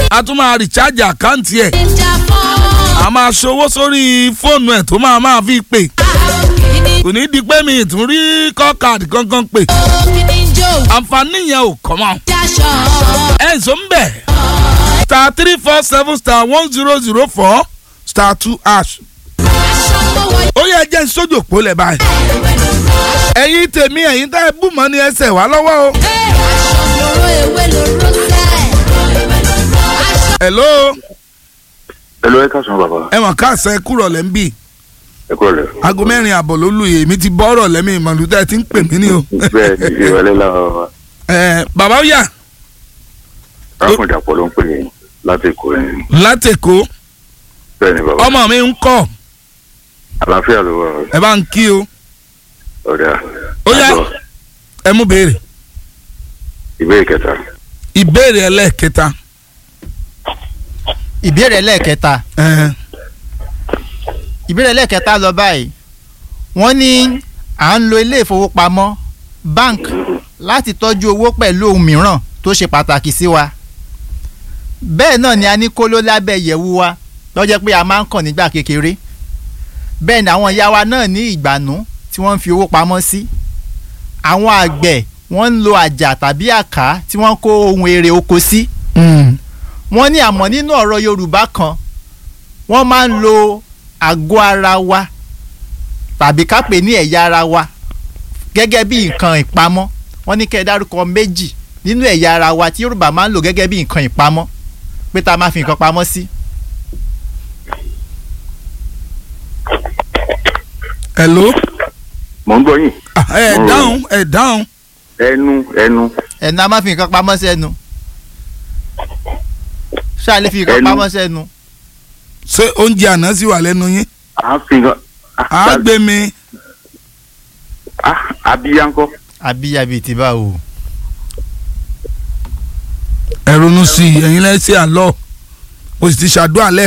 a tún máa rìcháàjì àkáǹtì ẹ̀ a máa ṣòwò sórí fóònù ẹ̀ tó máa máa fi pè kò ní di pé mi ìtún rí kọ́ káàdì kankan pè àǹfààní yẹn ò kọ́ mọ́ ẹ̀ ń sọ ń bẹ̀ star three four seven star one zero zero four star two hash ó yẹ jẹ́ sójú òpó lẹ̀ báyìí ẹ̀yin tèmi ẹ̀yin tá ẹ bù mọ́ ní ẹsẹ̀ wá lọ́wọ́ o. hello Hello, ẹ káàsán bàbá. ẹ mọ̀ káàsán ẹ kúrọ̀ lẹ́ ń bì Ẹ kúrò lẹ̀. aago mẹ́rin àbọ̀ ló lù yé mi ti bọ́rọ̀ lẹ́mí ìmọ̀lú tẹ́ ẹ ti ń pè mí ní o. Bẹ́ẹ̀ ni ìrọ̀lẹ́ làwọn bàbá. ẹ bàbá ó yà Arákùnrin Dàpọ̀ ló ń pè yín láti Èkó yẹn. látẹ̀kọ́ Bẹ́ẹ̀ ni bàbá. ọmọ mi ń kọ́ Àlàáfíà ló wà. ẹ bá ń kí o Ọ̀dà. Ó yá. Àjọ, ẹ mú béèrè Ìbéèrè kẹta. ìbéèrè ẹlẹ́ẹ̀kẹta ìbéèrè lẹ́ẹ̀kẹta ẹ ìbéèrè lẹ́ẹ̀kẹta lọ báyìí wọ́n ní à ń lo ilé ìfowópamọ́ bank láti tọ́jú owó pẹ̀lú ohun mìíràn tó ṣe pàtàkì sí wa bẹ́ẹ̀ náà ni a ní kóló lábẹ́ ìyẹ̀wù wa lọ́jọ́ pé a máa ń kàn nígbà kékeré bẹ́ẹ̀ ni àwọn ìyá wa náà ní ìgbànú tí wọ́n ń fi owó pamọ́ sí àwọn àgbẹ̀ wọ́n ń lo àjà tàbí àká tí wọ́n kó ohun èrè oko sí wọ́n ní àmọ́ nínú ọ̀rọ̀ Yorùbá kan wọ́n máa ń lo àgọ́ ara wa tàbí ká pè ní ẹ̀yà ara wa gẹ́gẹ́ bí nǹkan ìpamọ́ wọ́n ní kẹ́ ẹ dárúkọ méjì nínú ẹ̀yà ara wa tí Yorùbá máa ń lò gẹ́gẹ́ bí nǹkan ìpamọ́ pé tá a máa fi nǹkan pamọ́ sí. hello Mò ń gbọ́ yín. Ah, ẹ Mo rò- dáhùn ẹ dáhùn Ẹnu ẹnu. ẹ̀nu a máa fi nǹkan pamọ́ sẹ́nu ṣáà lè fi nǹkan Ẹnu. pamọ́ sẹ́nu ṣé oúnjẹ àná sì wà lẹ́nu yín À ń fi nǹkan. á gbé mi Abíyá ńkọ́. àbí àbí ti bá o. ẹ ronú sí i ẹ̀yin lẹ́sẹ̀ àlọ́ o sì ti ṣàdúrà lẹ́ẹ̀